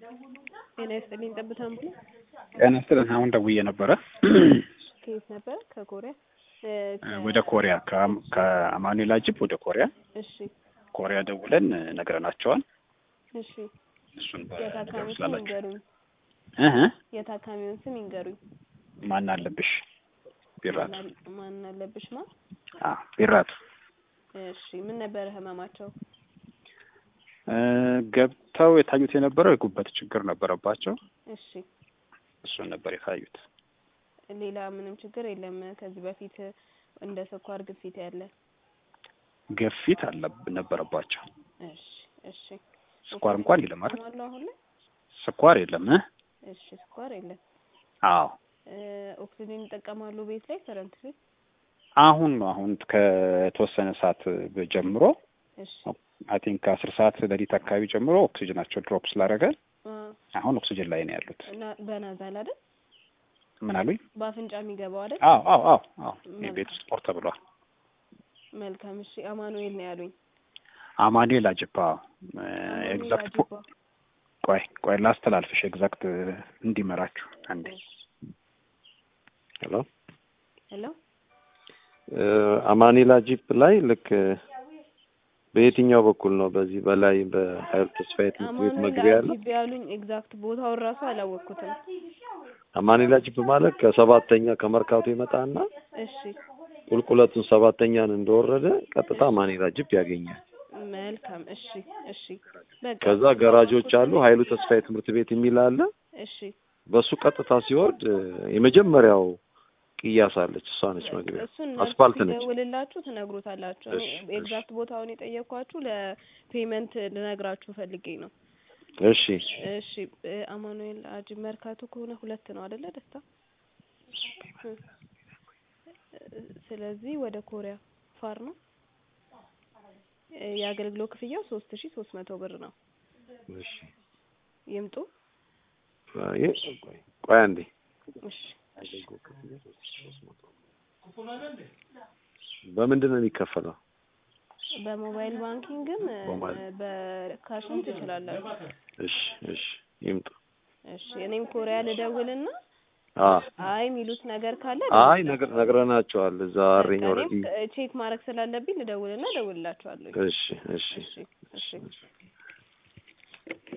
ጤና ይስጥልኝ ጠብታ አምቡላንስ ጤና ይስጥልን። አሁን ደውዬ ነበረ ከየት ነበር? ከኮሪያ እ፣ ከ- ወደ ኮሪያ ከአም- ከአማኑኤል አጅብ ወደ ኮሪያ እሺ ኮሪያ ደውለን ነግረናቸዋል። እሺ እሱን የታካሚውን ስም ስላላቸው ይንገሩኝ። እህ የታካሚውን ስም ይንገሩኝ። ማን አለብሽ ቢራቱ ማን አለ- ማን አለብሽ ማ? አ ቢራቱ እሺ ምን ነበረ ህመማቸው? እ፣ ገብተው የታዩት የነበረው የጉበት ችግር ነበረባቸው። እሺ እሱን ነበር የታዩት። ሌላ ምንም ችግር የለም። ከዚህ በፊት እንደ ስኳር ግፊት ያለ ግፊት አለ ነበረባቸው። እሺ እሺ ስኳር እንኳን የለም አይደል? አሉ አሁን ላይ ስኳር የለም እ እሺ ስኳር የለም። አዎ እ፣ ኦክሲጂን ይጠቀማሉ ቤት ላይ ከረንት ላይ? አሁን ነው አሁን ከተወሰነ ሰዓት ጀምሮ እሺ አይ ቲንክ ከአስር ሰዓት ሌሊት አካባቢ ጀምሮ ኦክሲጅናቸው ድሮፕ ስላደረገ አ፣ አሁን ኦክሲጅን ላይ ነው ያሉት። እና በናዛል አይደል? ምን አሉኝ? በአፍንጫ የሚገባው አይደል? አዎ አዎ አዎ አዎ የቤት ውስጥ ፖርት ብሏል። መልካም እሺ። አማኑኤል ነው ያሉኝ። አማኑኤል አጅባ አማኑኤል ኤግዛክት አጅባ። ቆይ ቆይ ላስተላልፍሽ ኤግዛክት እንዲመራችሁ አንዴ ሄሎ ሄሎ አማኒላ ጂፕ ላይ ልክ በየትኛው በኩል ነው? በዚህ በላይ በሀይል ተስፋዬ ትምህርት ቤት አማኑኤል መግቢያ ያለ አጅብ ያሉኝ ኤግዛክት ቦታውን ራሱ አላወቅኩትም። አማኒላ ጂፕ ማለት ከሰባተኛ ከመርካቶ ይመጣና እሺ ቁልቁለቱን ሰባተኛን እንደወረደ ቀጥታ አማኒላ ጂፕ ያገኛል። መልካም እሺ እሺ በቃ ከዛ ገራጆች አሉ። ሀይሉ ተስፋዬ ትምህርት ቤት የሚል አለ። እሺ በሱ ቀጥታ ሲወርድ የመጀመሪያው ቅያስ አለች። እሷ ነች መግቢያ። እሱን አስፋልት ነች። ደውልላችሁ ትነግሩታላችሁ። እኔ እሺ፣ ኤግዛክት ቦታውን የጠየኳችሁ ለፔመንት ልነግራችሁ ፈልጌ ነው። እሺ እሺ እ፣ አማኑኤል አጅብ መርካቶ ከሆነ ሁለት ነው አይደለ? ደስታ እ፣ ስለዚህ ወደ ኮሪያ ፋር ነው። እ፣ የአገልግሎት ክፍያው ሶስት ሺ ሶስት መቶ ብር ነው። እሺ ይምጡ። አይ፣ ቆይ ቆይ አንዴ እሺ በምንድን ነው የሚከፈለው? በሞባይል ባንኪንግም እ፣ በሞባይል። በካሽም ትችላላችሁ። እሺ እሺ ይምጡ። እሺ እኔም ኮሪያ ልደውልና አ አይ የሚሉት ነገር ካለ አይ ነገር ነግረናቸዋል። እዛ አሬኝ ኦልሬዲ። ቼክ ማድረግ ስላለብኝ ልደውልና እደውልላችኋለሁ። እሺ እሺ እሺ እሺ